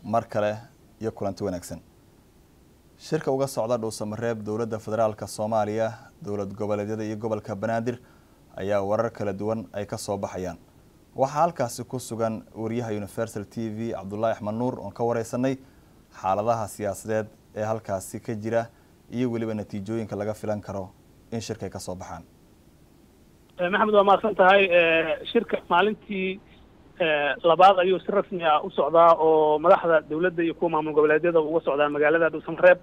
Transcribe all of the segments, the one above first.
mar kale iyo kulanti wanaagsan shirka uga socda dhuusamareeb dowladda federaalk soomaaliya dowlad goboleedyada iyo gobolka banaadir ayaa warar kala duwan ay ka soo baxayaan waxaa halkaasi ku sugan wariyaha universal t v cabdulaahi axmed nuur oon ka wareysanay xaaladaha siyaasadeed ee halkaasi ka jira iyo weliba natiijooyinka laga filan karo in shirka ay ka soo baxaan maxamed waa mahadsan tahay shirka maalintii labaad ayuu si rasmi ah u socdaa oo madaxda dawladda iyo kuwa maamul goboleedyada uga socdaan magaalada dhuusamareeb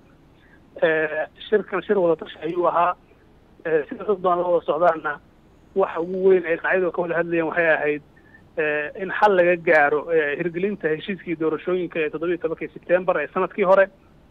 shirkan shir wadatashi ayuu ahaa sida dad badan la wada socdaana waxa ugu weyn ay dhinacyadu ka wada hadlayeen waxay ahayd in xal laga gaaro hirgelinta heshiiskii doorashooyinka ee toddobiiyi tobankii sebtembar ee sanadkii hore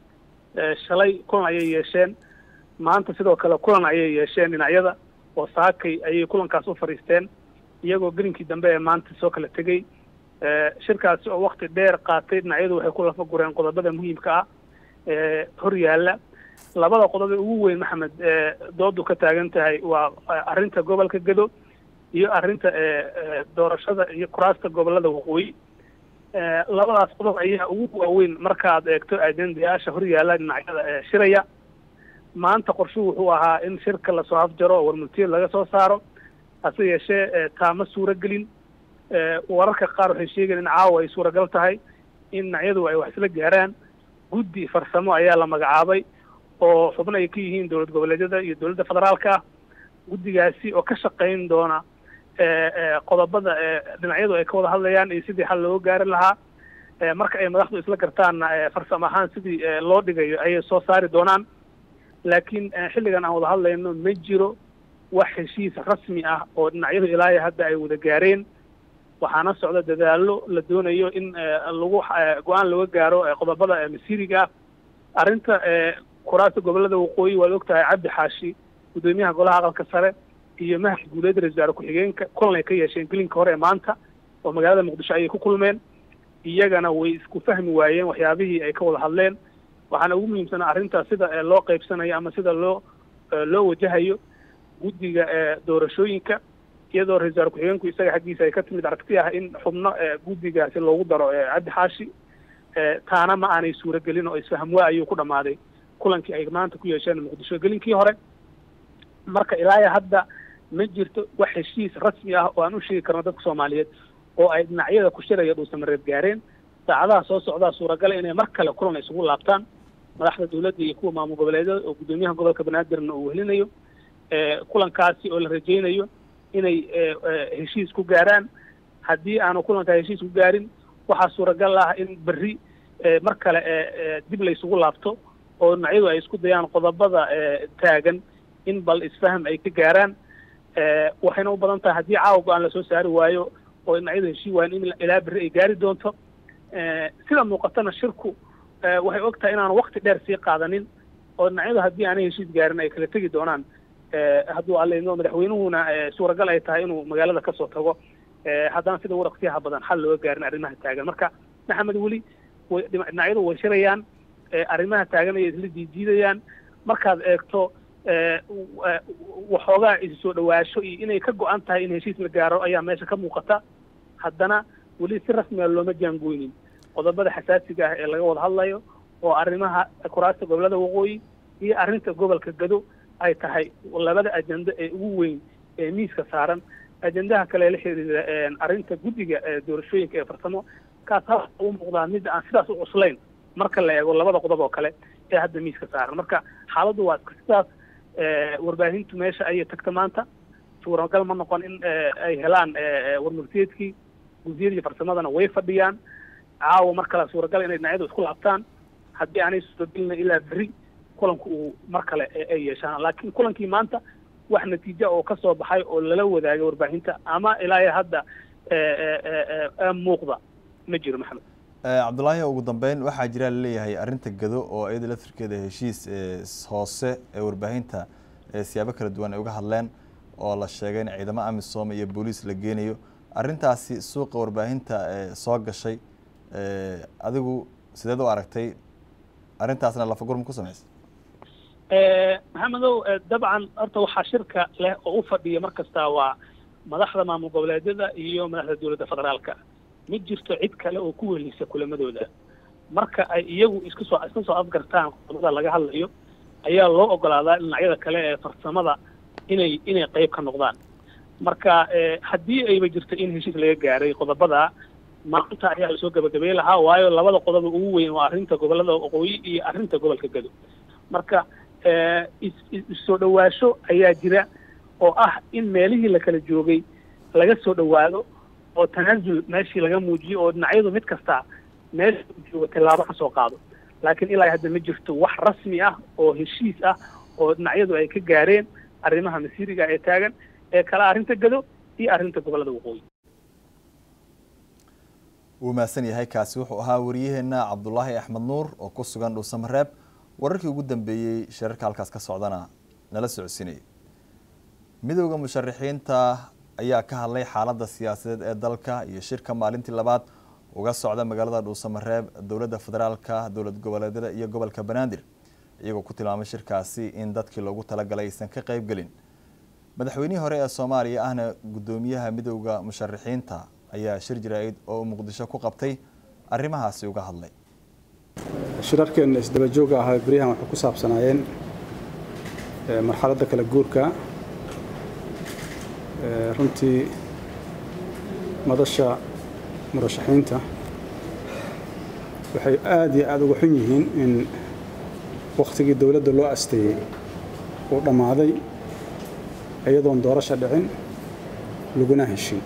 shalay kulan ayay yeesheen maanta sidoo kale kulan ayay yeesheen dhinacyada oo saakay ayay kulankaas u fadhiisteen iyagoo gelinkii dambe ee maanta soo kala tegey shirkaasi oo wakti dheer qaatay dhinacyadu waxay ku lafa gureen qodobada muhiimka ah ee hor yaalla labada qodob ee ugu weyn maxamed doodu ka taagan tahay waa arrinta gobolka gedo iyo arrinta doorashada iyo kuraasta gobolada waqooyi labadaas qodob ayaa ugu waaweyn markaad eegto ajendayaasha hor yaalla dhinacyada shiraya maanta qorshuhu wuxuu ahaa in shirka lasoo afjaro oo warmultiyad laga soo saaro hase yeeshee taama suuragelin wararka qaar waxay sheegeen in caawa ay suuragal tahay in dhinacyadu ay wax isla gaaraan guddi farsamo ayaa la magacaabay oo xubno ay ka yihiin dowlad goboleedyada iyo dowladda federaalka ah guddigaasi oo ka shaqayn doona qodobada dhinacyadu ay ka wada hadlayaan iyo sidii xal looga gaari lahaa marka ay madaxdu isla gartaanna farsamo ahaan sidii loo dhigayo ayay soo saari doonaan laakiin xilligan aan wada hadlayno ma jiro wax heshiis rasmi ah oo dhinacyadu ilaayo hadda ay wada gaareen waxaana socda dadaallo la doonayo in lagu go-aan looga gaaro qodobada masiiriga ah arrinta kuraasta gobolada waqooyi waad og tahay cabdi xaashi guddoomiyaha golaha aqalka sare iyo mahad guuleed ra-isul wasaare ku-xigeenka kulan ay ka yeesheen gelinka hore ee maanta oo magaalada muqdisho ayay ku kulmeen iyagana way isku fahmi waayeen waxyaabihii ay ka wada hadleen waxaana ugu muhiimsanaa arrintaas sida loo qaybsanayo ama sida loo loo wajahayo guddiga doorashooyinka iyadoo ra-isul wasaare ku-xigeenku isaga xaggiisa ay ka timid aragti ah in xubno guddigaasi loogu daro cabdi xaashi taana ma aanay suuragelin oo isfahmwaa ayuu ku dhammaaday kulankii ay maanta ku yeesheen muqdisho gelinkii hore marka ilaaya hadda ma jirto wax heshiis rasmi ah oo aan u sheegi karno dadka soomaaliyeed oo ay dhinacyada ku shiraya dhuusamareeb gaareen saacadaha soo socdaa suuragala inay mar kale kulan isugu laabtaan madaxda dawladda iyo kuwa maamul goboleedyada oo guddoomiyaha gobolka banaadirna uu helinayo kulankaasi oo la rajaynayo inay heshiis ku gaaraan haddii aanu kulankaa heshiis ku gaarin waxaa suuragal ah in berri mar kale dib la isugu laabto oo dhinacyadu ay isku dayaan qodobada taagan in bal isfaham ay ka gaaraan waxayna u badan tahay haddii caawa go-aan lasoo saari waayo oo dhinacyadu heshii waayan in ilaa berri ay gaari doonto sida muuqatana shirku waxay og tahay inaanu wakti dheer sii qaadanin oo dhinacyadu haddii aanay heshiis gaarin ay kala tegi doonaan hadduu allayno madaxweynuhuna suuragal ay tahay inuu magaalada kasoo tago haddana sida waraqsiyaha badan xal looga gaarin arrimaha taagan marka maxamed weli way dhinacyadu way shirayaan arrimaha taagan ayay isla diidiidayaan markaad eegto waxoogaa isu soo dhawaasho iyo inay ka go-an tahay in heshiis la gaaro ayaa meesha ka muuqata haddana weli si rasmiga looma jaangoynin qodobada xasaasiga ah ee laga wada hadlayo oo arrimaha kuraasta gobolada waqooyi iyo arrinta gobolka gado ay tahay labada ajendo ee ugu weyn ee miiska saaran ajendaha kale la xiriira arrinta guddiga doorashooyinka ee farsamo kaas ha u muuqdaa mid aan sidaas u cuslayn marka la eego labada qodob oo kale ee hadda miiska saaran marka xaaladdu waa iska sidaas warbaahintu meesha ayay tagta maanta suuragal ma noqon in ay helaan warmurtiyeedkii guddiyadii farsamadana way fadhiyaan caawa mar kale suuragal inay dhinacyadu isku laabtaan haddii aanay suuragelina ilaa berri kulanku uu mar kale ay yeeshaan laakiin kulankii maanta wax natiija oo kasoo baxay oo lala wadaagay warbaahinta ama ilaa hadda muuqda ma jiro maxamed cabdulaahi ugu dambeyn waxaa jira laleeyahay arrinta gado oo iyada laftirkeeda heshiis hoose ee warbaahinta siyaabo kala duwan ay uga hadleen oo la sheegay in ciidamo amisom iyo booliis la geenayo arrintaasi suuqa warbaahinta soo gashay adigu sideed u aragtay arrintaasna lafagurma ku samaysa maxamedow dabcan horta waxaa shirka leh oo u fadhiya mar kasta waa madaxda maamul goboleedyada iyo madaxda dowladda federaalka ma jirto cid kale oo ku welisa kulamadooda marka ay iyagu isku soo iska soo afgartaan qodobada laga hadlayo ayaa loo ogolaadaa dhinacyada kale ee farsamada inay inay qayb ka noqdaan marka haddii ayba jirto in heshiis laga gaaray qodobada maanta ayaa lasoo gabagabey lahaa waayo labada qodoba ugu weyn waa arrinta gobollada waqooyi iyo arrinta gobolka gado marka issoo dhawaasho ayaa jira oo ah in meelihii la kala joogay laga soo dhawaado oo tanaasul meeshii laga muujiyo oo dhinacyadu mid kasta meesha u joogo tillaabo ka soo qaado laakiin ilaa hadda ma jirto wax rasmi ah oo heshiis ah oo dhinacyadu ay ka gaareen arrimaha masiiriga ee taagan ee kala arrinta gado iyo arrinta gobollada waqooyi wuu mahadsan yahay kaasi wuxuu ahaa wariyaheenna cabdulaahi axmed nuur oo ku sugan dhuusamareeb wararkii ugu dambeeyey shirarka halkaas ka socdana nala socodsiinaya midowda musharaxiinta ayaa ka hadlay xaaladda siyaasadeed ee dalka iyo shirka maalintii labaad uga socda magaalada dhuusamareeb dowladda federaalka dowlad goboleedyada iyo gobolka banaadir iyagoo ku tilmaamay shirkaasi in dadkii loogu talagalay aysan ka qaybgelin madaxweynihii hore ee soomaaliya ahna guddoomiyaha midowda musharaxiinta ayaa shir jaraa'id oo muqdisho ku qabtay arrimahaasi uga hadlay shirarkeenna isdaba jooga ahaa beryahan waxay ku saabsanaayeen marxaladda kala guurka runtii madasha murashaxiinta waxay aada iyo aada uga xun yihiin in wakhtigii dowladda loo asteeyey uu dhammaaday iyadoon doorasha dhicin laguna heshin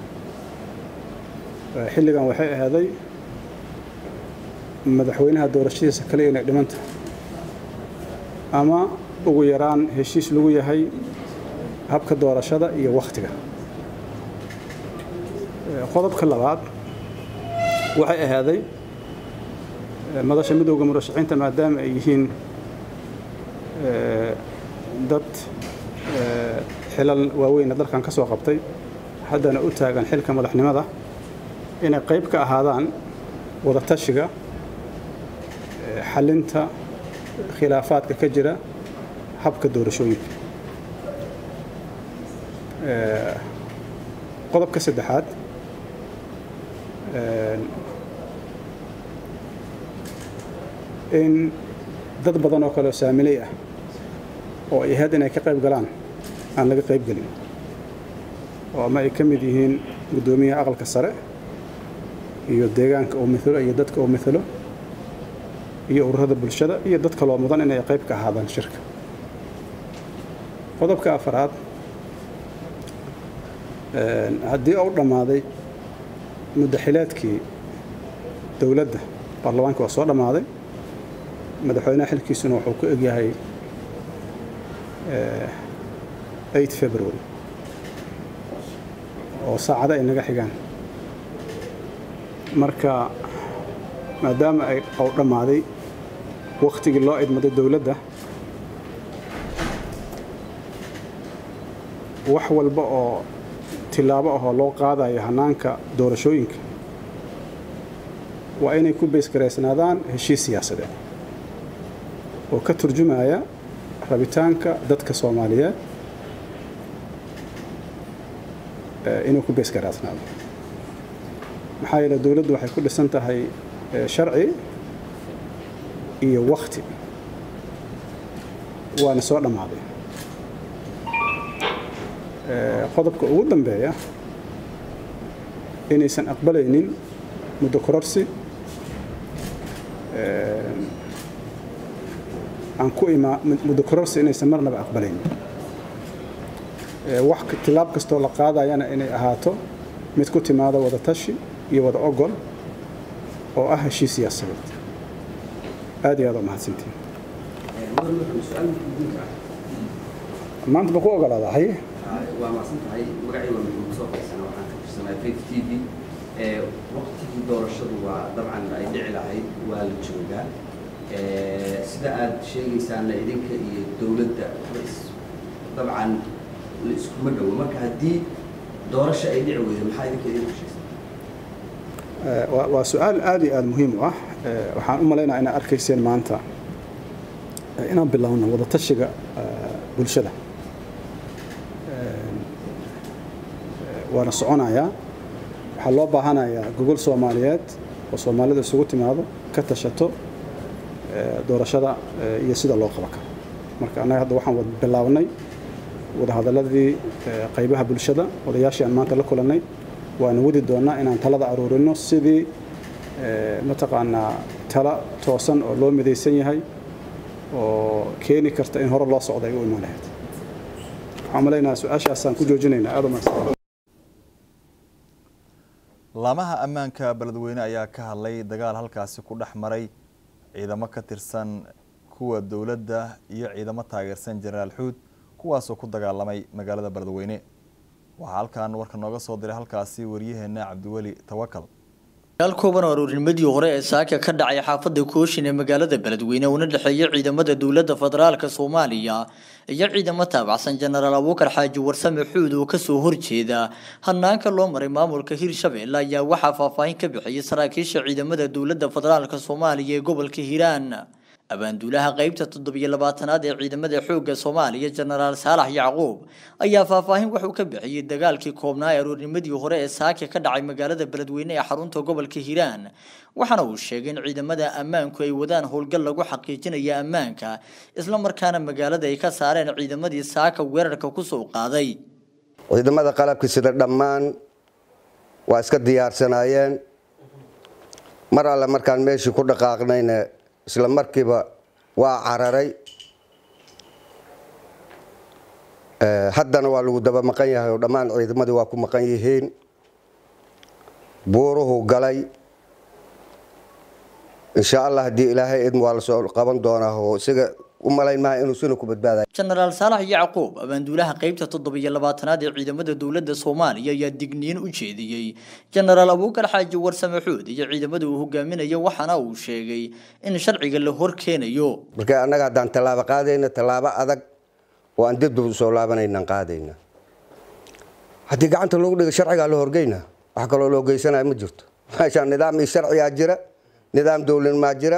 xilligan waxay ahaaday madaxweynaha doorashadiisa kale inay dhimanta ama ugu yaraan heshiis lagu yahay habka doorashada iyo wakhtiga qodobka labaad waxay ahaaday madasha midowda murashaxiinta maadaama ay yihiin dad xilal waaweyna dalkan ka soo qabtay haddana u taagan xilka madaxnimada inay qayb ka ahaadaan wadatashiga xalinta khilaafaadka ka jira habka doorashooyinka qodobka saddexaad in dad badan oo kaleoo saamiley ah oo ay ahayd inay ka qayb galaan aan laga qayb gelin oo ama ay ka mid yihiin guddoomiyaha aqalka sare iyo deegaanka uu mithalo iyo dadka uu mithalo iyo ururada bulshada iyo dad kaloo mudan inay qayb ka ahaadaan shirka qodobka afaraad haddii uu dhammaaday muddaxileedkii dowladda baarlamaanka waa soo dhammaaday madaxweynaha xilkiisuna wuxuu ku egyahay eight february oo saacado ay naga xigaan marka maadaama ay uu dhammaaday wakhtigii loo idmaday dowladda wax walba oo tilaabo ahoo loo qaadayo hannaanka doorashooyinka waa inay ku beysgaraysnaadaan heshiis siyaasadeed oo ka turjumaya rabitaanka dadka soomaaliyeed inuu ku beysgaraysnaado maxaa yeele dowladdu waxay ku dhisan tahay sharci iyo wakhti waana soo dhammaaday qodobka ugu dambeeya inaysan aqbalaynin muddo kororsi aan ku imaa muddo kororsi inaysan marnaba aqbalaynin wax tilaab kastoo la qaadayana inay ahaato mid ku timaada wada tashi iyo wada ogol oo ah heshiis siyaasadeed aad iyo aad oo mahadsantiin maanta ma ku ogolaada haye waa macsan tahay magacii waa maxamed soo faysana waxaan ka tirsanaa faith t v waqtigii doorashadu waa dabcan ay dhici lahayd waa la joogaa sida aad sheegaysaana idinka iyo dowladda dabcan la iskuma dhowo marka haddii doorasho ay dhici weydo maxaa idinka idin heshiisa waa su-aal aad iyo aada muhiim u ah waxaan u malaynaya inaad arkayseen maanta inaan bilowno wadatashiga bulshada waana soconayaa waxaa loo baahanayaa gogol soomaaliyeed oo soomaalida isugu timaado ka tashato doorashada iyo sida loo qaban karo marka annaga hadda waxaan bilaabnay wadahadaladii qaybaha bulshada odayaashii aan maanta la kulannay waana wadi doonnaa inaan talada aruurino sidii mataqaanaa tala toosan oo loo midaysan yahay oo keeni karta in hore loo socda ay u imaan lahayd waxaan malaynaha su-aashaasaan ku joojinaynaa aad umahadsan laamaha ammaanka beledweyne ayaa ka hadlay dagaal halkaasi ku dhex maray ciidamo ka tirsan kuwa dowladda iyo ciidamo taageersan jenaraal xuud kuwaasoo ku dagaalamay magaalada beledweyne waxaa halkan warka nooga soo diray halkaasi waryaheena cabdiweli tawakal dagaal kooban oo aruurnimadii hore ee saaka ka dhacay xaafada kooshin ee magaalada beledweyne una dhexeeya ciidamada dowladda federaalk soomaaliya iyo ciidamo taabacsan jenaraal abuukar xaaji warsame xuud oo kasoo horjeeda hanaanka loo maray maamulka hirshabelle ayaa waxaa faahfaahin ka bixiyay saraakiisha ciidamada dowladda federaalk soomaaliya ee gobolka hiiraan abaanduulaha qeybta toddobiyo labaatanaad ee ciidamada xoogga soomaaliya jenaraal saalax yacquub ayaa faahfaahin wuxuu ka bixiyey dagaalkii koobnaa ee aroornimadii hore ee saake ka dhacay magaalada beledweyne ee xarunta gobolka hiiraan waxaana uu sheegay in ciidamada ammaanku ay wadaan howlgal lagu xaqiijinaya ammaanka islamarkaana magaalada ay ka saareen ciidamadii saaka weerarka kusoo qaaday ciidamada qalabka sida dhammaan waa iska diyaarsanaayeen mar alle markaan meeshii ku dhaqaaqnayna isla markiiba waa cararay haddana waa lagu daba maqan yahay oo dhammaan ciidamadii waa ku maqan yihiin buuruhu galay insha allah haddii ilaahay idm waa lasoo qaban doonaa oo isaga u malayn maha inuu sina ku badbaadayo jenaraal saalax yacquub abaanduulaha qeybta toddobiyo labaatanaad ee ciidamada dowladda soomaaliya ayaa digniin u jeediyey jenaraal abuukar xaaji warsame xuud iyo ciidamada uu hogaaminayo waxaana uu sheegay in sharciga la hor keenayo marka annaga haddaan tallaabo qaadayna tallaabo adag oo aan dibdib usoo laabanaynan qaadayna haddii gacanta loogu dhiga sharcigaa la horgeyna wax kaloo loo geysanaya ma jirto meeshaan nidaam iyo sharcigaa jira nidaam dowladnimaa jira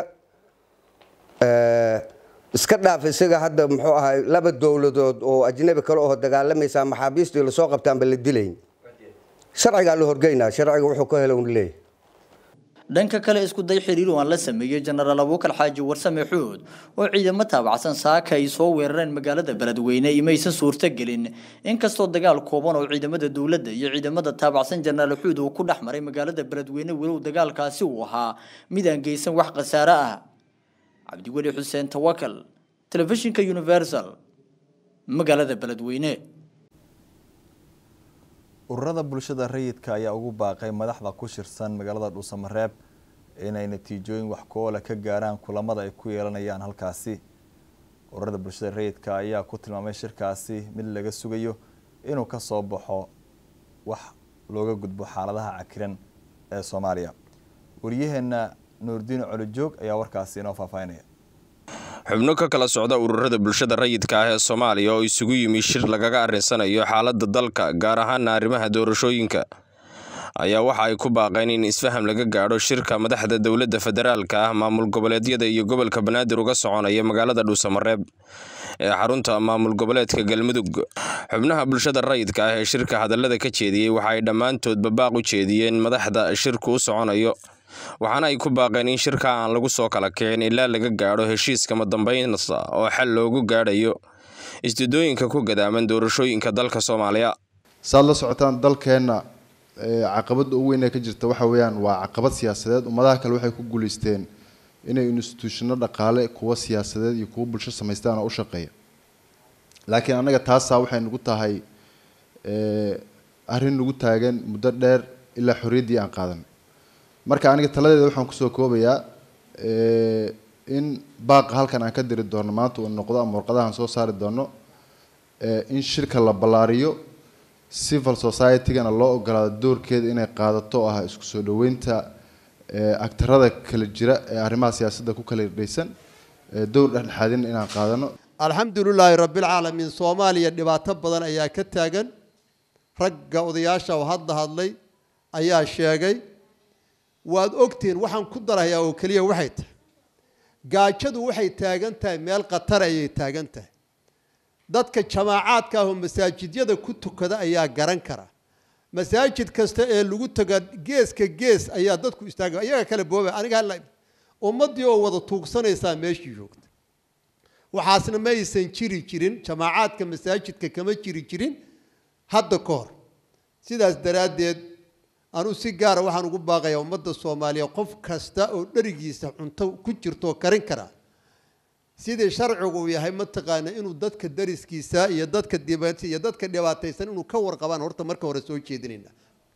iska dhaaf isaga hadda muxuu ahay laba dowladood oo ajnabi kale oo dagaalamaysa maxaabiistii lasoo qabtaanba la dilayn sharcigaa la horgeynaa sharciga wuxuu ka helo un leeyahy dhanka kale isku day xiriir oo aan la sameeyey jenaraal abuukar xaaji warsame xuud oo ciidamo taabacsan saaka ay soo weerareen magaalada beledweyne imaysan suurtogelin inkastoo dagaal kooban oo ciidamada dowladda iyo ciidamada taabacsan jenaraal xuud uu ku dhex maray magaalada beledweyne walow dagaalkaasi uu ahaa mid aan geysan wax khasaare ah cabdiweli xuseen tawakal telefishinka universal magaalada beledweyne ururada bulshada rayidka ayaa ugu baaqay madaxda ku shirsan magaalada dhuusamareeb inay natiijooyin wax ku-oola ka gaaraan kulamada ay ku yeelanayaan halkaasi ururada bulshada rayidka ayaa ku tilmaamay shirkaasi mid laga sugayo inuu ka soo baxo wax looga gudbo xaaladaha cakiran ee soomaaliya waryaheena nuurdiin colijoog ayaa warkaasi inoo faahfaahinaya xubno ka kala socda ururada bulshada rayidka ah ee soomaaliya oo isugu yimi shir lagaga arrinsanayo xaaladda dalka gaar ahaana arrimaha doorashooyinka ayaa waxa ay ku baaqeen in isfaham laga gaadho shirka madaxda dowladda federaalka ah maamul goboleedyada iyo gobolka banaadir uga soconaya magaalada dhuusamareeb ee xarunta maamul goboleedka galmudug xubnaha bulshada rayidka ah ee shirka hadallada ka jeediyey waxa ay dhammaantoodba baaq u jeediyeen madaxda shirku u soconayo waxaana ay ku baaqeen in shirka aan lagu soo kala kicin ilaa laga gaadho heshiiskama dambaynsa oo xal loogu gaadhayo isdidooyinka ku gadaaman doorashooyinka dalka soomaaliya saad la socotaan dalkeenna caqabadda ugu weyn ee ka jirta waxa weeyaan waa caqabad siyaasadeed ummadaha kale waxay ku guulaysteen inay instituushino dhaqaale kuwa siyaasadeed iyo kuwa bulsho samaystaan oo u shaqeeya laakiin annaga taasaa waxay nagu tahay arrin nagu taagan muddo dheer ilaa xorriyaddii aan qaadan marka aniga taladeeda waxaan kusoo koobayaa in baaqa halkan aan ka diri doono maanta uu noqdo ama warqadahan soo saari doono in shirka la ballaariyo civil society-gana loo ogolaado doorkeeda inay qaadato oo ah isku soo dhoweynta agtarada kala jira ee arrimaha siyaasadda ku kala dhaysan dowr dhexdhexaadin inaan qaadano alxamdulilaahi rabbilcaalamiin soomaaliya dhibaato badan ayaa ka taagan ragga odayaasha oo hadda hadlay ayaa sheegay waad ogtihiin waxaan ku darayaa oo keliya waxay tahay gaajadu waxay taagan tahay meel khatar ayay taagan tahay dadka jamaacaadka ah oo masaajidyada ku tukada ayaa garan kara masaajid kasta ee lagu taga geeska gees ayaa dadku istaaga iyaga kale booba aniga hala ummaddii oo wada tuugsanaysaa meeshii joogta waxaasna ma aysan jiri jirin jamaacaadka masaajidka kama jiri jirin hadda ka hor sidaas daraaddeed anuu si gaara waxaan ugu baaqayaa ummadda soomaaliya qof kasta oo dherigiisa cunto ku jirto oo karin kara sidii sharcigu uu yahay mataqaana inuu dadka dariskiisa iyo dadka dibata iyo dadka dhibaataysan inuu ka warqabaan horta marka hore soo jeedinayna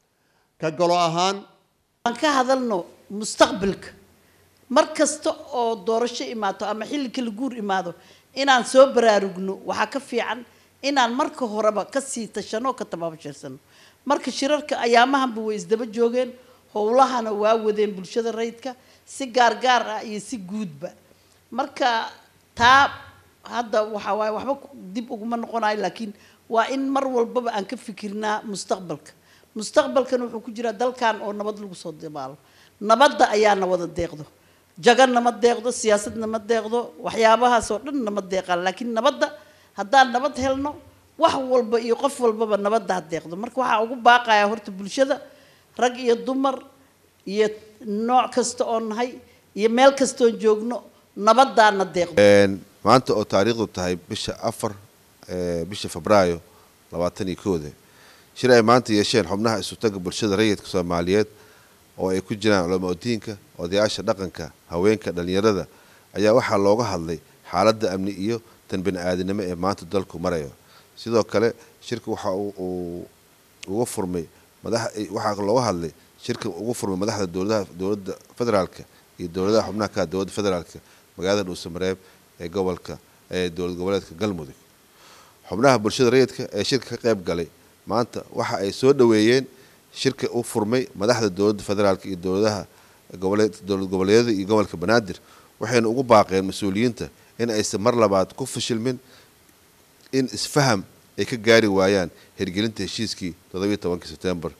ka galo ahaan aan ka hadalno mustaqbalka mar kasta oo doorasho imaato ama xilli kala guur imaado inaan soo baraarugno waxaa ka fiican inaan marka horeba kasii tashano ka tababashirsano marka shirarka ayaamahanba way isdaba joogeen howlahana waa wadeen bulshada rayidka si gaargaar ah iyo si guudba marka taa hadda waxaa waaye waxba dib uguma noqonayo laakiin waa in mar walbaba aan ka fikirnaa mustaqbalka mustaqbalkan wuxuu ku jiraa dalkan oo nabad lagu soo dabaalo nabadda ayaana wada deeqdo jaga nama deeqdo siyaasad nama deeqdo waxyaabahaas oo dhan nama deeqaan laakiin nabadda haddaan nabad helno wax walba iyo qof walbaba nabadda ha deeqdo marka waxaa ugu baaqaya horta bulshada rag iyo dumar iyo nooc kasta oo nahay iyo meel kastoon joogno nabadaana deeqdo maanta oo taariikhdu tahay bisha afar bisha febraayo labaatan iyo kooda shir ay maanta yeesheen xubnaha isutaga bulshada rayidka soomaaliyeed oo ay ku jiraan culamaa udiinka odayaasha dhaqanka haweenka dhallinyarada ayaa waxaa looga hadlay xaaladda amni iyo tan bani-aadinimo ee maanta dalku marayo sidoo kale shirka waxa uu uga furmay waxaa looga hadlay shirka ugu furmay madaxda dowladaha dowladda federaalka iyo dowladaha xubnaha ka dowladda federaalka magaalada dhuusamareeb ee gobolka ee dowlad goboleedka galmudug xubnaha bulshada rayidka ee shirka ka qayb galay maanta waxa ay soo dhoweeyeen shirka u furmay madaxda dowladda federaalka iyo dowladaha goboleed dowlad goboleedyada iyo gobolka banaadir waxayna ugu baaqeen mas-uuliyiinta in aysan mar labaad ku fashilmin in isfaham ay ka gaari waayaan hirgelinta heshiiskii toddobiyo tobankii sebtembar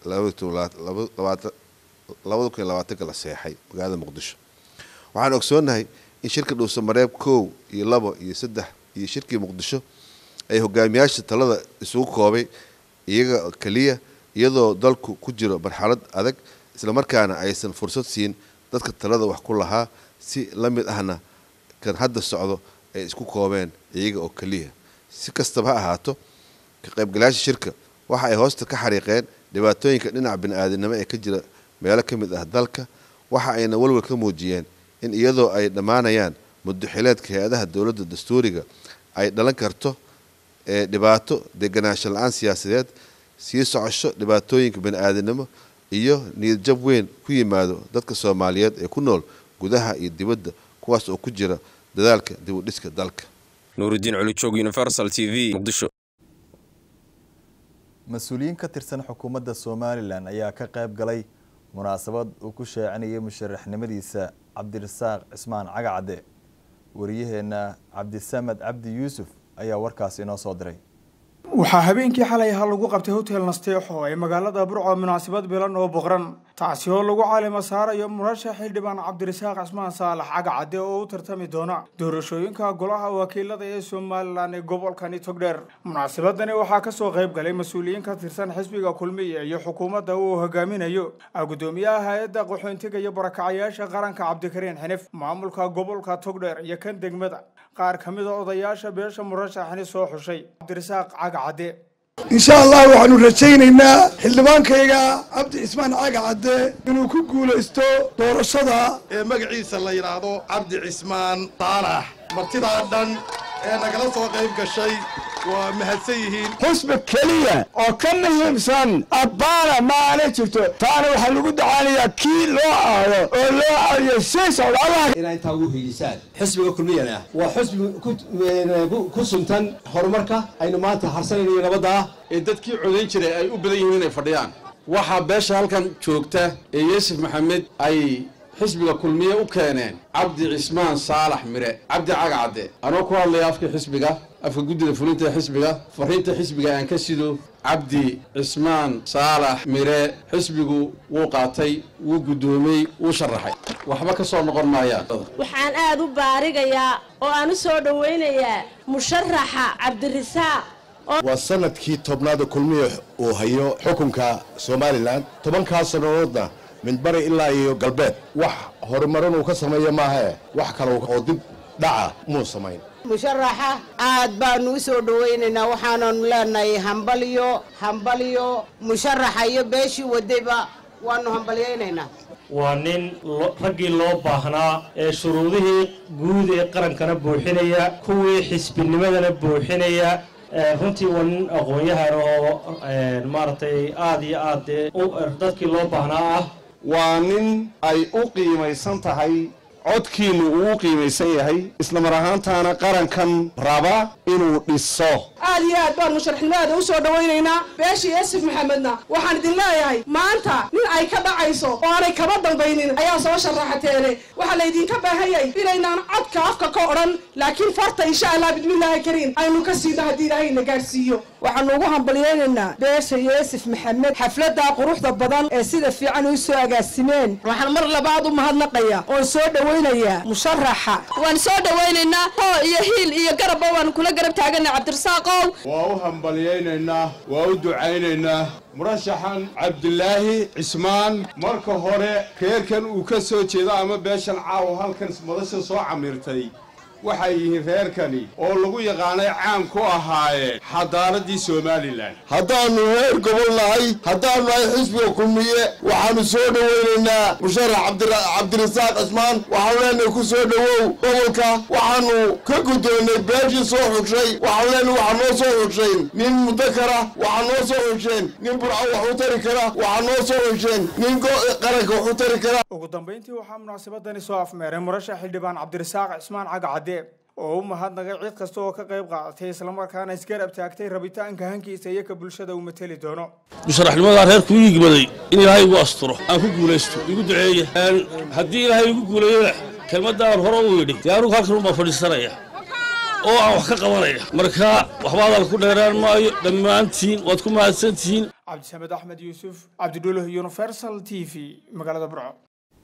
labada kun iyo labaatanka la seexay magaalada muqdisho waxaan ogsoonahay in shirka dhuusamareeb kow iyo labo iyo saddex iyo shirkii muqdisho ay hogaamiyaasha talada isugu koobay iyaga keliya iyadoo dalku ku jiro marxalad adag islamarkaana aysan fursad siin dadka talada wax ku lahaa si la mid ahna kan hadda socdo ay isku koobeen iyaga oo keliya si kastaba ha ahaato ka qaybgalayaasha shirka waxa ay hoosta ka xariiqeen dhibaatooyinka dhinaca bani-aadinimo ee ka jira meelo ka mid ah dalka waxa ayna walwal ka muujiyeen in iyadoo ay dhammaanayaan muddoxileedka hay-adaha dowladda dastuuriga ay dhalan karto ee dhibaato deganaansho la-aan siyaasadeed sii socosho dhibaatooyinka bani-aadinimo iyo niyadjab weyn ku yimaado dadka soomaaliyeed ee ku nool gudaha iyo dibadda kuwaas oo ku jira dadaalka dib u dhiska dalka nuuridiin culujoog universal t v muqdisho mas-uuliyiin ka tirsan xukuumadda somalilan ayaa ka qayb galay munaasabad uu ku sheecinayay musharaxnimadiisa cabdirasaaq cismaan cagacadde wariyaheenna cabdisamed cabdi yuusuf ayaa warkaas inoo soo diray waxaa habeenkii xalay ahaa lagu qabtay hotel nasteexo ee magaalada burco munaasabad bilan oo boqran taasi oo lagu caalimo saarayo murashax xildhibaan cabdirasaaq cismaan saalax cagacadde oo u tartami doona doorashooyinka golaha wakiilada ee somalilan ee gobolkani togdheer munaasabadani waxaa kasoo qayb galay mas-uuliyiin ka tirsan xisbiga kulmiya iyo xukuumadda uu hogaaminayo gudoomiyaha hay-adda qaxoontiga iyo barakacayaasha qaranka cabdikariin xinif maamulka gobolka togdheer iyo kan degmada qaar ka mid a odayaasha beesha murashaxani soo xushay cabdirasaaq cagacadde insha allah waxaanu rajaynaynaa xildhibaankayga cabdi cismaan cagacadde inuu ku guulaysto doorashada ee magaciisa la yidhaahdo cabdi cismaan saalax martidaa dhan ee nagala soo qayb gashay waa mahadsan yihiin xusbi keliya oo ka muhiimsan abbaana maana jirto taana waxaa lagu dacaanayaa kii loo aado oo loo aadiyo sii socdaalaha inaa intaa ugu hiilisaan xisbiga kulmiyana waa xusbi ku suntan horumarka aynu maanta harsanaynayo nabadda ah ee dadkii codayn jiray ay u badan yihiin inay fadhiyaan waxaa beesha halkan joogta ee yuusuf maxamed ay xisbiga kulmiye u keeneen cabdi cismaan saalax mire cabdi cagacadde anoo ku hadlaya afka xisbiga afka guddida fulinta xisbiga fariinta xisbiga aan ka sido cabdi cismaan saalax mire xisbigu wuu qaatay wuu guddoomey wuu sharaxay waxba ka soo noqon maayaan waxaan aad u baarigayaa oo aan u soo dhowaynayaa musharaxa cabdirasaaq waa sanadkii tobnaada kulmiya uu hayo xukunka somalilan tobankaa sannadoodna midbari ilaa iyo galbeed wax horumarin uu ka sameeya maahae wax kale oo dib dhaca muu samayn musharaxa aad baanu u soo dhowaynaynaa waxaananu leenahay hambalyo hambalyo musharaxa iyo beeshii wadayba waanu hambalyaynaynaa waa nin raggii loo baahnaa ee shuruudihii guud ee qarankana buuxinaya kuwii xisbinimadana buuxinaya runtii waa nin aqoon-yahan oo maaragtay aad iyo aad dee dadkii loo baahnaa ah waa nin ay u qiimaysan tahay codkiinnu uu u qiimaysan yahay isla mar ahaantaana qarankan raba inuu dhiso aad iyo aad baan musharaxnimadeeda u soo dhowaynaynaa beeshii yasif maxamedna waxaan idin leeyahay maanta nin ay ka dhacayso oo aanay kaba dambaynin ayaa soo sharaxateene waxaa laydinka baahanyay inaynaan codka afka ka odhan laakiin farta insha allah bismillaahi kariim aynu ka siino haddii ilaahayna gaadhsiiyo waxaanu ugu hambalyaynaynaa beesha yeesif maxamed xafladda quruxda badan ee sida fiican u soo agaasimeen waxaan mar labaad u mahadnaqaya oon soo dhowaynayaa musharaxa waan soo dhowaynaynaa hoo iyo hiil iyo garabba waanu kula garab taaganay cabdirasaaqow waa u hambalyaynaynaa waa u ducaynaynaa murashaxan cabdilaahi cismaan marka hore reerkan uu ka soo jeedo ama beeshan caawa halkan madasha soo camirtay waxay yihiin reerkani oo lagu yaqaanay caan ku ahaayeen xadaaradii somalilan haddaannu reer gobol nahay haddaannu nahay xisbiga kulmiye waxaannu soo dhowaynaynaa musharax cabdirasaaq cismaan waxaanu leenahay ku soo dhowow gobolka waxaannu ka guddoonnay beeshii soo xugshay waxaanu leenahay waxaa noo soo xugshayn nin mudakara waxaa noo soo xugsheen nin burco wax u tari kara waxaa noo soo xugsheen nin qaranka wax u tari kara ugu dambayntii waxaa munaasabadani soo afmeeray murashax xildhibaan cabdirasaaq cismaan cagacade oo u mahadnaqay cid kasta oo ka qayb qaadatay islamarkaana isgarab taagtay rabitaanka hankiisa iyo ka bulshada uu mateli doono musharaxnimadaa reerku ii yigmaday in ilaahay igu asturo aan ku guulaysto igu duceeya haddii ilaahay igu guuleeyona kelmadaan hore uu yidhi dee anugu halkan unbaa fadhiisanaya oo aan wax ka qabanaya marka waxba hadal ku dheeraan maayo dhammaantiin waad ku mahadsantihiin cabdisamed axmed yuusuf cabdidhuuluh universal t v magaalada burco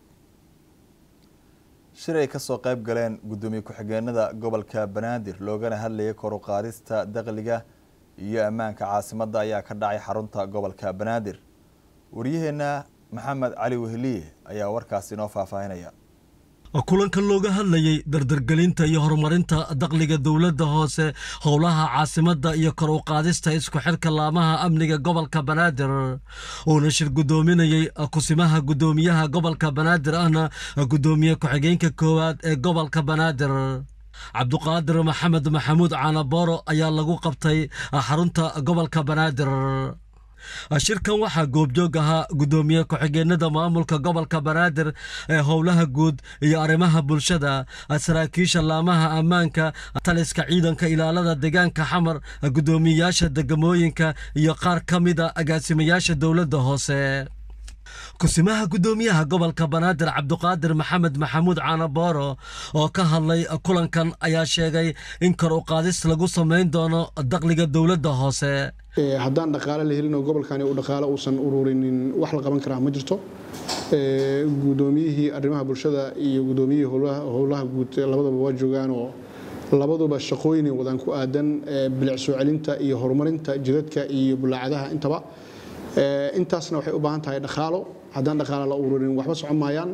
shir ay ka soo qayb galeen guddoomiye ku-xigeenada gobolka banaadir loogana hadlayay kor u qaadista dakhliga iyo ammaanka caasimadda ayaa ka dhacay xarunta gobolka banaadir waryaheena maxamed cali weheliye ayaa warkaasi inoo faahfaahinaya kulanka looga hadlayey dardargelinta iyo horumarinta dakhliga dowladda hoose howlaha caasimadda iyo kor u qaadista isku xidhka laamaha amniga gobolka banaadir uuna shir guddoominayey kusimaha guddoomiyaha gobolka banaadir ahna guddoomiye ku-xigeenka koowaad ee gobolka banaadir cabduqaadir maxamed maxamuud caanabooro ayaa lagu qabtay xarunta gobolka banaadir shirkan waxaa goobjoog ahaa guddoomiye ku-xigeenada maamulka gobolka banaadir ee howlaha guud iyo arrimaha bulshada saraakiisha laamaha ammaanka taliska ciidanka ilaalada deegaanka xamar guddoomiyeyaasha degamooyinka iyo qaar ka mida agaasimayaasha dowladda hoose kusimaha guddoomiyaha gobolka banaadir cabduqaadir maxamed maxamuud caanabooro oo ka hadlay kulankan ayaa sheegay in kor u qaadis lagu samayn doono dakhliga dowladda hoose haddaan dhaqaale la helin oo gobolkani uu dhaqaale uusan ururinin wax la qaban karaa ma jirto guddoomiyihii arrimaha bulshada iyo guddoomiyihii howlaha guud labadaba waa joogaan oo labaduba shaqooyin wadaan ku aadan bilic soo celinta iyo horumarinta jidadka iyo bulaacadaha intaba intaasna waxay u baahan tahay dhaqaalo haddaan dhaqaale la ururin waxba socon maayaan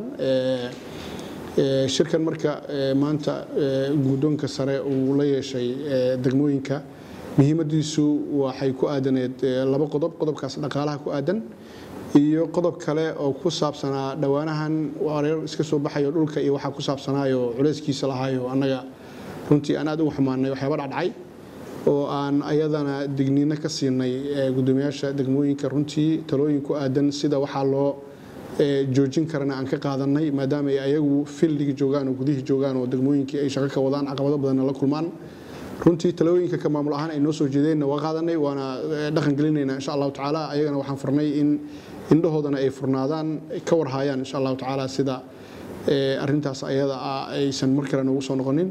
shirkan marka maanta guddoonka sare uu la yeeshay degmooyinka muhiimadiisu waxay ku aadaneed laba qodob qodobkaas dhaqaalaha ku aadan iyo qodob kale oo ku saabsanaa dhowaanahan wareer iska soo baxayo dhulka iyo waxaa ku saabsanaayo culayskiisa lahaayo annaga runtii aan aad ugu xumaanay waxyaaba dhacdhacay oo aan ayadana digniino ka siinay guddoomiyaasha degmooyinka runtii talooyin ku aadan sida waxaa loo joojin karana aan ka qaadanay maadaama ay ayagu fildigii joogaan oo gudihii joogaan oo degmooyinkii ay shaqo ka wadaan caqabado badanna la kulmaan runtii talooyinka ka maamul ahaan ay noo soo jeedeenna waa qaadanay waana dhaqan gelinaynaa insha allahu tacaala ayagana waxaan furnay in indhahoodana ay furnaadaan ka warhaayaan insha allahu tacaala sida arintaas ayada ah aysan mar kale noogu soo noqonin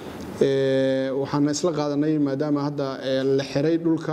waxaan isla qaadanay maadaama hadda la xiray dhulka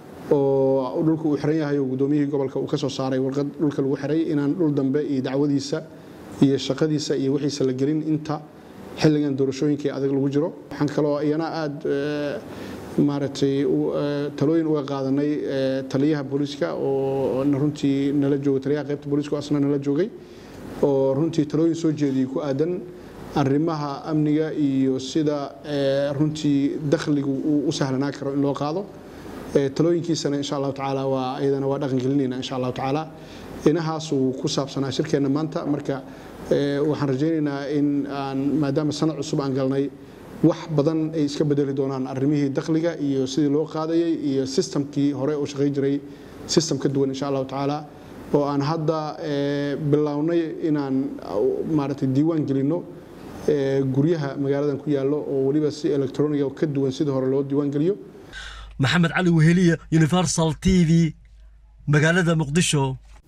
oo dhulka uu xiran yahay oo guddoomiyihii gobolka uu ka soo saaray warqad dhulka lagu xiray inaan dhul dambe iyo dacwadiisa iyo shaqadiisa iyo wixiisa la gelin inta xilligan doorashooyinkai adag lagu jiro waxaan kaloo iyana aad maaragtay talooyin uga qaadanay taliyaha booliiska oo runtii nala joogay taliyaha qaybta booliiska oo asna nala joogay oo runtii talooyin soo jeediyey ku aadan arrimaha amniga iyo sida runtii dakhligu uu u sahlanaa karo in loo qaado talooyinkiisana insha allahu tacaala waa iyadana waa dhaqan gelinayna insha allahu tacaala inahaas uu ku saabsanaa shirkeenna maanta marka waxaan rajaynaynaa in aan maadaama sanad cusub aan galnay wax badan ay iska bedeli doonaan arrimihii dakhliga iyo sidii loo qaadayay iyo sistamkii hore oo shaqayn jiray sistem ka duwan insha allahu tacaala oo aan hadda bilownay inaan maaragtay diiwaan gelinno guryaha magaaladan ku yaallo oo weliba si electroniga ka duwan sidii hore loo diiwaan geliyo maxamed cali weheliya universal t v magaalada muqdisho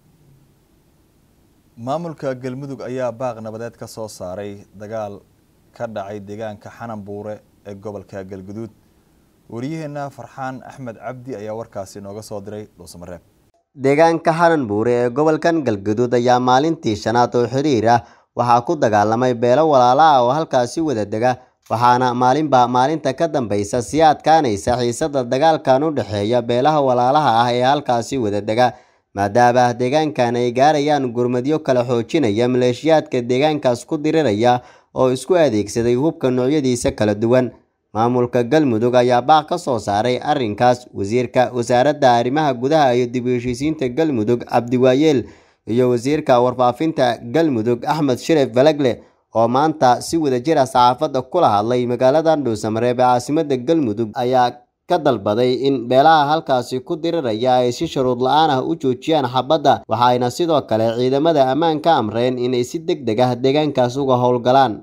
maamulka galmudug ayaa baaq nabadeed ka soo saaray dagaal ka dhacay deegaanka xanan buure ee gobolka galguduud wariyaheenna farxaan axmed cabdi ayaa warkaasi nooga soo diray dhuusamareeb deegaanka xanan buure ee gobolkan galguduud ayaa maalintii shanaad oo xiriir ah waxaa ku dagaalamay beelo walaala ah oo halkaasi wada dega waxaana maalinba maalinta ka dambaysa sii adkaanaysa xiisada dagaalkan u dhexeeya beelaha walaalaha ah ee halkaasi wada dega maadaama deegaankan ay gaarayaan gurmadyo kala xoojinaya maleeshiyaadka deegaankaas ku diriraya oo isku adeegsaday hubka noocyadiisa kala duwan maamulka galmudug ayaa baaq ka soo saaray arrinkaas wasiirka wasaaradda arrimaha gudaha iyo dib u heshiisiinta galmudug cabdiwaayeel iyo wasiirka warfaafinta galmudug axmed sharef balagle oo maanta si wadajir ah saxaafadda kula hadlay magaalada dhuusamareeb ee caasimada galmudug ayaa ka dalbaday in beelaha halkaasi ku diriraya ay si shuruud la-aan ah u joojiyaan xabadda waxayna sidoo kale ciidamada ammaanka amreen inay si deg deg ah deegaankaas uga howlgalaan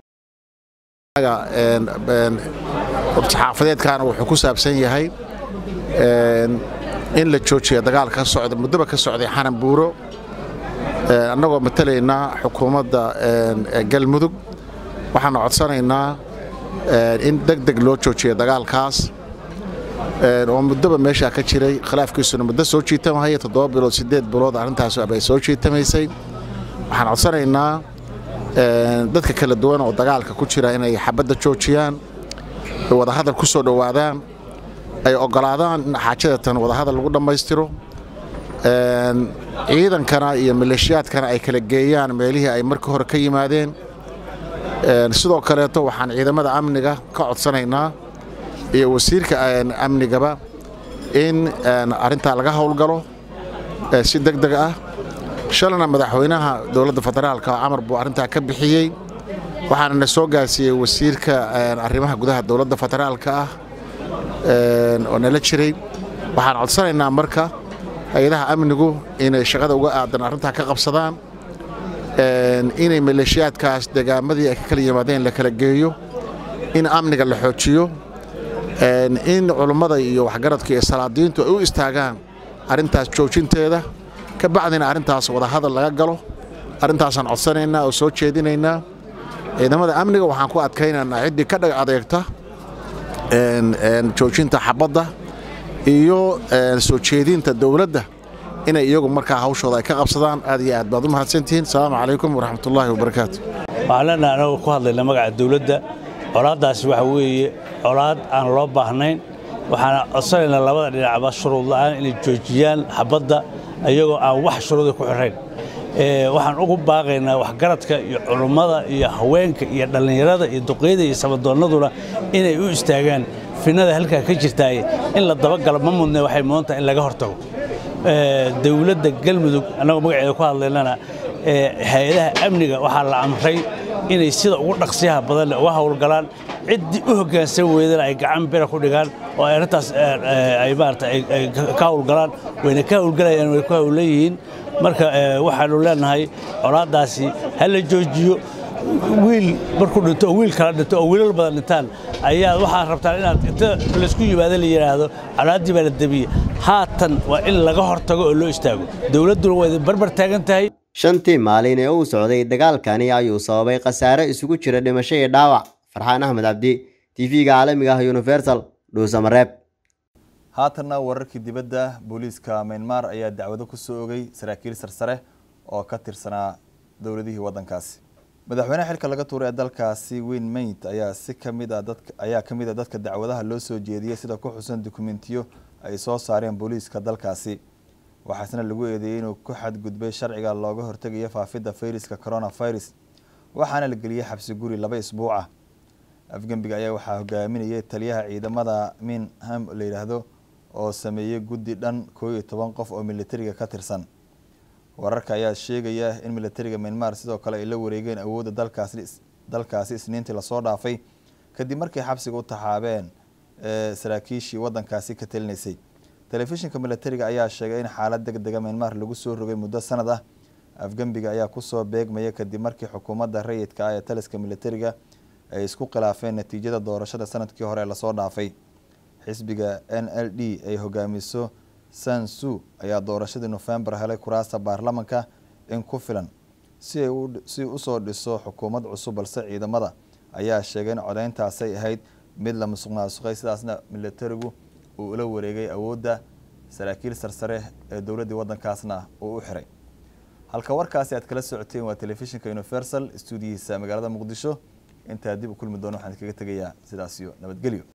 xaafadeedkan wuxuu ku saabsan yahay in la joojiya dagaal ka socda muddoba ka socday xanan buuro annagoo matalaynaa xukuumadda galmudug waxaana codsanaynaa in deg deg loo joojiya dagaalkaas oo muddoba meeshaa ka jiray khilaafkiisuna muddo soo jiitamahaya toddoba bilood siddeed bilood arrintaas bay soo jiitamaysay waxaan codsanaynaa dadka kala duwan oo dagaalka ku jira inay xabadda joojiyaan ay wadahadal ku soo dhowaadaan ay oggolaadaan in xaajadatan wadahadal lagu dhammaystiro ciidankana iyo maleeshiyaadkana ay kala geeyaan meelihii ay markii hore ka yimaadeen sidoo kaleeto waxaan ciidamada amniga ka codsanaynaa iyo wasiirka amnigaba in arrintaa laga howlgalo si deg deg ah shalana madaxweynaha dowladda federaalka camar buu arrintaa ka bixiyey waxaana na soo gaarsiiyey wasiirka arrimaha gudaha dowladda federaalka ah oo nala jiray waxaan codsanaynaa marka hay-adaha amnigu inay shaqada uga aadan arrintaa ka qabsadaan inay maleeshiyaadkaas degaamadii ay ka kala yimaadeen la kala geeyo in amniga la xoojiyo in culummada iyo waxgaradka iyo salaadiintu ay u istaagaan arrintaas joojinteeda ka bacdina arrintaas wadahadal laga galo arrintaasaan codsanaynaa oo soo jeedinaynaa ciidamada amniga waxaan ku adkaynaynaa ciddii ka dhag adeegta joojinta xabadda iyo soo jeedinta dowladda inay iyagu markaa hawshooda ay ka qabsadaan aad iyo aad baad u mahadsantihiin asalaamu calaykum waraxmatullaahi wabarakaatu waxaan leenahay anagu ku hadlayna magaca dowladda colaaddaasi waxa weeye colaad aan loo baahnayn waxaana codsanaynaa labada dhinacba shuruud la'aan inay joojiyaan xabadda iyagoo aan wax shuruuda ku xirayn waxaan ugu baaqaynaa waxgaradka iyo culummada iyo haweenka iyo dhallinyarada iyo duqeyda iyo sabadoonnaduna inay u istaagaan finada halkaa ka jirtaay in la dabagalo ma mudne waxay mudantaha in laga hortago dowladda galmudug annagoo magaceeda ku hadlaynana hay-adaha amniga waxaa la amray inay sida ugu dhaqsiyaha badanle uga howlgalaan ciddii u hoggaansan weydana ay gacan bira ku dhigaan oo ay arrintaas ay maarata ay ka howlgalaan wayna ka howlgalayaan way ku howlan yihiin marka waxaanu leenahay colaaddaasi ha la joojiyo wiil markuu dhinto oo wiil kala dhinto oo wiilal badan dhintaan ayaa waxaa rabtaan inaad inta laysku yimaado la yidhaahdo colaaddii baa la debiye haatan waa in laga hortago oo loo istaago dowladduna waa idin barbar taagan tahay shantii maalin ee uu socday dagaalkani ayuu sababay khasaare isugu jira dhimasho iyo dhaawac farxaan axmed cabdi tv-ga caalamiga ah universal dhuusamareeb haatanna wararkii dibadda booliiska myanmar ayaa dacwado ku soo ogay saraakiil sarsare oo ka tirsanaa dowladihii waddankaasi madaxweynaha xilka laga tuuray ee dalkaasi weyn mayd ayaa si kamid a dadka ayaa ka mid a dadka dacwadaha loo soo jeediyey sida ku xusan dukumentiyo ay soo saareen booliiska dalkaasi waxaasna lagu eedeeyey inuu ku xadgudbay sharciga looga hortegayo faafidda fayraska coronavirus waxaana la geliyey xabsi guri laba isbuuc ah afgembiga ayaa waxaa hogaaminayay taliyaha ciidamada minham la yidhaahdo oo sameeyey guddi dhan koo iyo toban qof oo militariga ka tirsan wararka ayaa sheegaya in militariga myanmar sidoo kale ay la wareegeen awoodda dalkaasi dalkaasi isniintii lasoo dhaafay kadib markay xabsiga u taxaabeen ee saraakiishii waddankaasi ka talinaysay telefishinka militariga ayaa sheegay in xaalad deg dega myanmar lagu soo rogay muddo sanad ah afgembiga ayaa kusoo beegmaya kadib markii xukuumadda rayidka ah ee taliska militariga ay isku khilaafeen natiijada doorashada sanadkii hore lasoo dhaafay xisbiga n l d ay hogaamiso sansu ayaa doorashadii nofembar helay kuraasta baarlamanka in ku filan si ay si usoo dhiso xukuumad cusub balse ciidamada ayaa sheegay in codeyntaasay ahayd mid la musuq maasuqay sidaasna militarigu uu ula wareegay awoodda saraakiil sarsare ee dowladdii waddankaasna uu u xiray halka warkaasi aad kala socoteen waa telefishinka universal stuudiyihiisa magaalada muqdisho intaa dib u kulmi doono waxaan kaga tegayaa sidaas iyo nabadgelyo